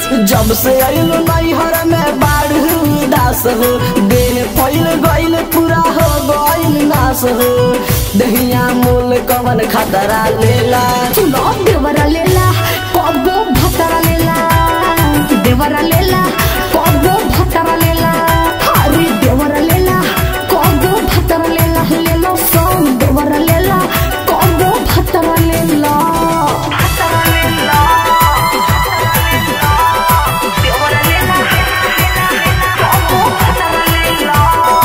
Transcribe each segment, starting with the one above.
जब से आइल नैहर में बाढ़ दास हो देह फैल गइल पूरा हो गइल नाश हो दहिया मूल कवन खतरा लेला चुनो देवरा लेला कबो भतरा लेला देवरा लेला कबो भतरा लेला अरे देवरा लेला कबो भतरा लेला लेलो सॉन्ग देवरा लेला कबो भतरा लेला भतरा लेला देवरा लेला कबो भतरा लेला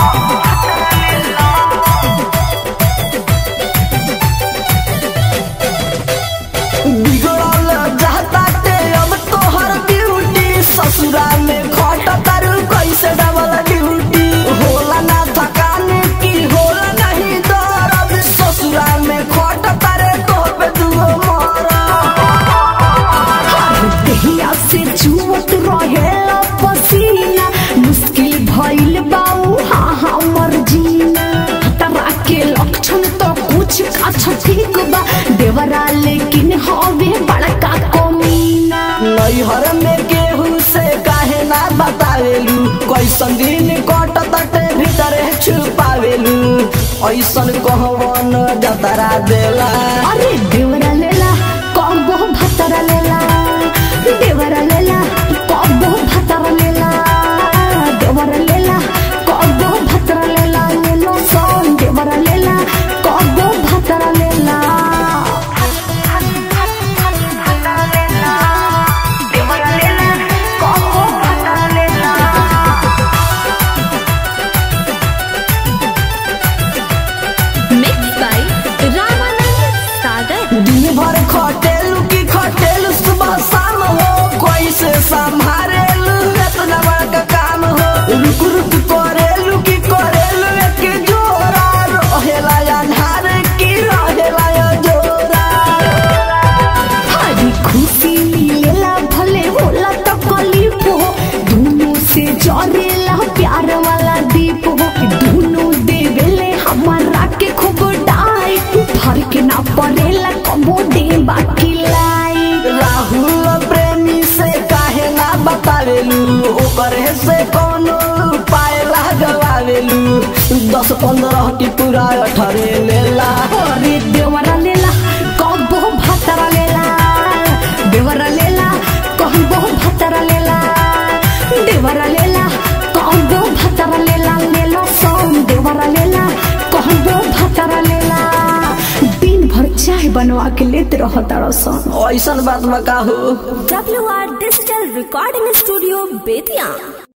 बिगड़ल जाता ते अब तोहर ड्यूटी ससुरा में खट तारू कैसे डबल ड्यूटी होला ना थकान की होला नहीं दर्द ससुरा में खट तारे तो पे दुओ मरा देहिया से चुवत रहेला पसीना मुश्किल भइल बाऊ हाँ हाँ मर्जीना खतरा के लक्षण तो कुछ अच्छा ठीक बा देवरा लेकिन हवे बड़का कमीना नैहर में केहू से काहे ना बतावेलू कैसन दिन कट तटे भीतरे छुपावेलू ऐसन कहवन जतरा देला अरे देवरा लेला कबो भतरा लेला देवरा लेला कबो भतरा लेला देवरा लेला कबो भतरा लेला लेलो सोन देवरा लेला कबो भतरा लेला देवरा लेला कबो भतरा लेला Mixed by Ramanand Sagar. दिन भर खटेलू की खटेलू सुबह शाम हो कैसे संभारेलू इतना बड़का काम हो रुक रुक करेलू की करेलू एक जोरा रहेला अन्हार की रहेला जोरा हरी खुशी मिलेला भले होला तकलीफ हो दोनों से जरेला प्यार वाला दीप हो दोनों देवेले हमारा के खूब डाई भर के ना पड़ेला कबो दे बाकी लाई राहुल प्रेमी से काहे ना बतावेलू ओकरे से कोनो उपाय लगवावेलू दस पंद्रह की पूरा अठरे लेला अरे देवरा लेला कबो भतरा लेला देवरा लेला कहबो भतरा लेला देवरा लेला कहबो भतरा लेला लेलो सोन देवरा लेला कहबो भतरा लेला दिन भर चाय बनवा के लेते रह तारा सन ऐसन बात बका हो WR Digital Recording Studio, Bethian.